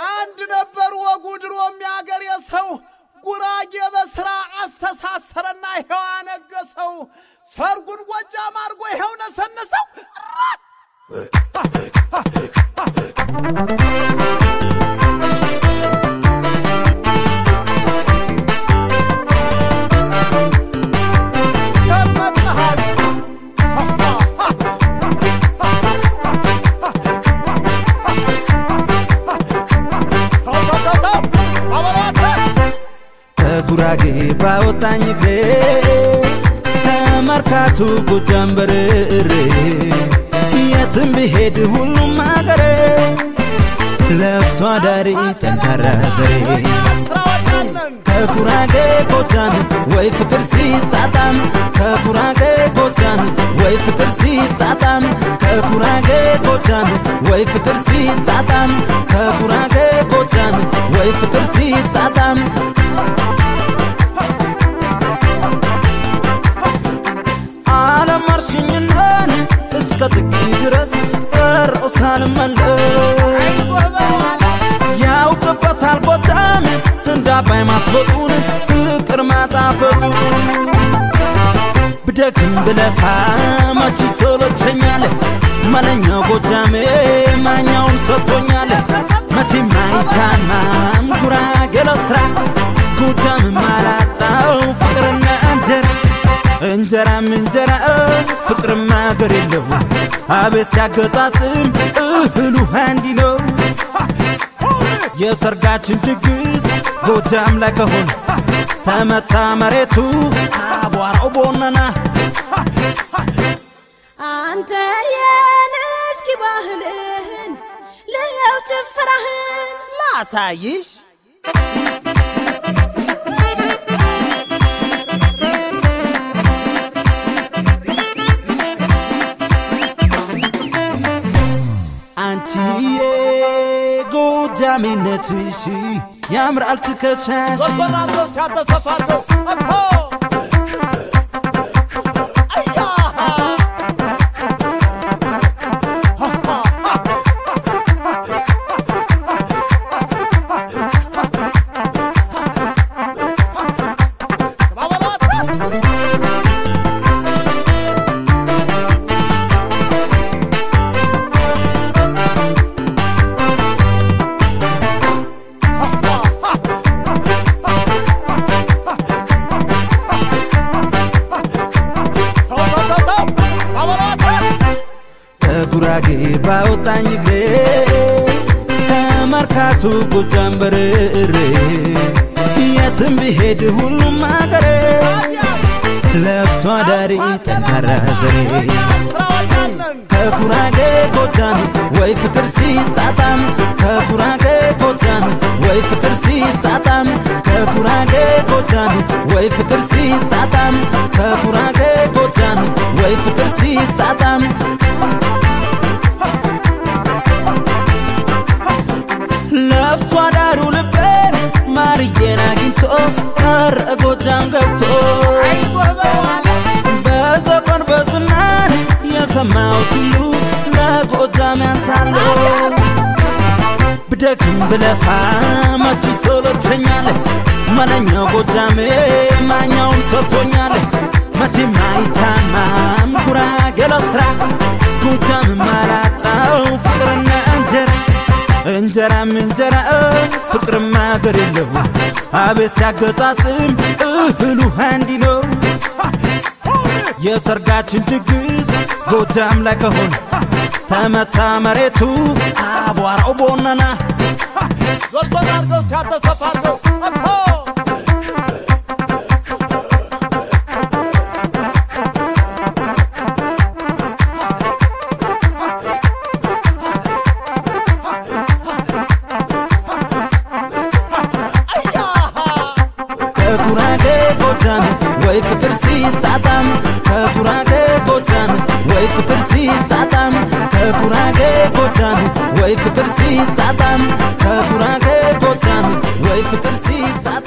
አንድ ነበር ወጉ ድሮም የአገር የሰው ጉራጌ በስራ አስተሳሰረና ይኸው አነገሰው። ሰርጉን ጎጃም አድርጎ ይኸው ነሰነሰው። ያልመጣሃል ከጉራጌ ባወጣኝ እግሬ ከመርካቱ ጎጃም በርሬ የትም ብሄድ ሁሉም አገሬ ለፍቶ አዳሪ ጠንካራ ዘሬ ከጉራጌ ጎጃም ወይ ፍቅር ሲጣጣም ከጉራጌ ጎጃም ወይ ፍቅር ሲጣጣም ከጉራጌ ጎጃም ወይ ፍቅር ሲጣጣም ከጉራጌ ጎጃም ወይ ፍቅር ሲጣጣም ዓለም አርሽኝነን እስከ ጥቂ ድረስ ቀረው ሳልመለስ ያውቅበታል ጎጃም እንደ አባይ ማስበጡን ፍቅር ማጣፈጡ ብደክም ብለፋ መች ሰለቸኛል መለኛው ጎጃሜ ማኛውን ሰጥቶኛል መቼም አይታማም ጉራጌ ለስራ ጎጃም አላጣው ፍቅርና እንጀራ እንጀራም እንጀራ ፍቅርም አገር የለው አቤት ሲያገጣጥም እህሉ አንዲ ነው የሰርጋችን ድግስ ጎጃም ላይ ከሆነ ተመታ መሬቱ አቧራው ቦነና አንተ የን እስኪ ባህልህን ልየው ጭፈራህን ላሳይሽ አንቺዬ ጎጃሜነትሽ ያምራል ትከሻሽ ወርወራለው ሲያተሰፋለው እኮ አያ ከጉራጌ ባወጣኝ እግሬ ከመርካቱ ጎጃም በርሬ የትም ብሄድ ሁሉም አገሬ ለፍቶ አዳሪ ጠንካራ ዘሬ ከጉራጌ ጎጃም ወይ ፍቅር ሲጣጣም ከጉራጌ ጎጃም ወይ ፍቅር ሲጣጣም ከጉራጌ ጎጃም ወይ ፍቅር ሲጣጣም ከጉራጌ ጎጃም ወይ ፍቅር ሲጣጣም ለፍቶ አዳሩ ልቤን ማርዬን አግኝቶ ቀረ ጎጃም ገብቶ በዘፈን በዝናን የሰማሁት ሁሉ ለጎጃም ያንሳለሁ ብደክም ብለፋ መች ሰለቸኛል መለኛው ጎጃሜ ማኛውን ሰጥቶኛል መቼም አይታማም ጉራጌ ለስራ ጎጃም አላጣው ፍቅርና እንጀራ እንጀራም እንጀራ ፍቅርም አገር የለው አቤት ሲያገጣጥም እህሉ አንዲ ነው የሰርጋችን ድግስ ጎጃም ላይ ከሆነ ተመታ መሬቱ አቧራው ቦነና ዞርዞር አድርገው ሲያተሰፋለው እኮ ከጉራጌ ጎጃም ወይ ፍቅር ሲጣጣም ከጉራጌ ጎጃም ወይ ፍቅር ሲጣጣም ከጉራጌ ጎጃም ወይ ፍቅር ሲጣጣም ከጉራጌ ጎጃም ወይ ፍቅር ሲጣጣም